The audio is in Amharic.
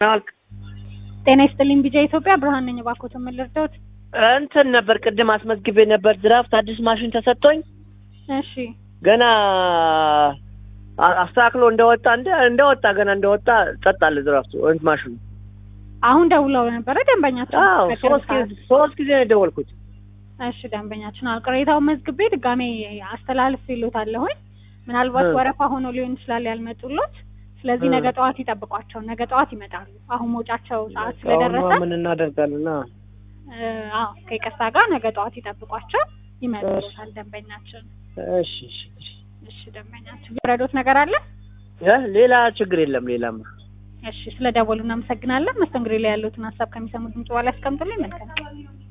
ጤና ይስጥልኝ ቢጃ ኢትዮጵያ ብርሃን ነኝ። እባክዎት ምን ልርዳዎት? እንትን ነበር ቅድም አስመዝግቤ ነበር ድራፍት አዲስ ማሽን ተሰጥቶኝ እሺ ገና አ- አስተካክሎ እንደወጣ እንደ እንደወጣ ገና እንደወጣ ጸጥ አለ ድራፍቱ እንትን ማሽኑ። አሁን ደውለው ነበረ ደንበኛችን? አዎ ሶስት ጊዜ ሶስት ጊዜ ነው የደወልኩት። እሺ ደንበኛችን አዎ ቅሬታውን መዝግቤ ድጋሜ አስተላልፍ ይሉታለሁኝ። ምናልባት እ። ወረፋ ሆኖ ሊሆን ይችላል ያልመጡሎት። ስለዚህ እ። ነገ ጠዋት ይጠብቋቸው። ነገ ጠዋት ይመጣሉ። አሁን መውጫቸው ሰዓት አሁንማ ስለደረሰ ምን እናደርጋለን? አ እ፣ አዎ ከይቅርታ ጋር ነገ ጠዋት ይጠብቋቸው። ይመጡሎታል ደንበኛችን። እሺ እሺ እሺ። እሺ ደንበኛችን ረዶት ነገር አለ? እ ሌላ ችግር የለም ሌላማ። እሺ ስለ ደወሉ እናመሰግናለን። መስተንግዶ ላይ ያሉትን ሀሳብ ከሚሰሙ ድምጽ በኋላ ያስቀምጡልኝ። መልካም